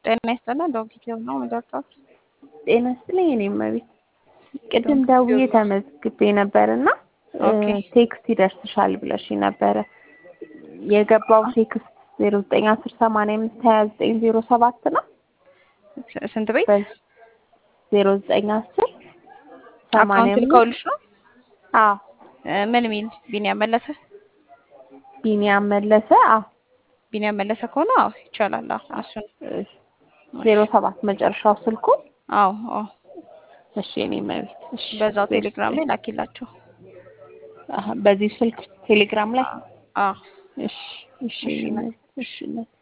ጤና ይስጥልን። ዶክተር ነው የምደርሰው። ጤና ይስጥልኝ። እኔም እቤት ቅድም ደውዬ ተመዝግቤ ነበር እና ኦኬ ቴክስት ይደርስሻል ብለሽ ነበረ። የገባው ቴክስት ዜሮ ዘጠኝ አስር ሰማንያ አምስት ሀያ ዘጠኝ ዜሮ ሰባት ነው። ስንት ቤት ዜሮ ዘጠኝ አስር ሰማንያ አካውንት አምስት ልከውልሽ ነው? አዎ እ ምን ሚል ቢኒያም መለሰ? ቢኒያም መለሰ። አዎ ቢኒያም መለሰ ከሆነ አዎ ይቻላል። አዎ እሱን ዜሮ ሰባት መጨረሻው ስልኩ። አዎ አዎ እሺ እኔ መቤት እሺ በዛው ቴሌግራም ላይ ላኪላቸው። አሀ፣ በዚህ ስልክ ቴሌግራም ላይ አዎ እሺ እሺ እኔ መቤት እሺ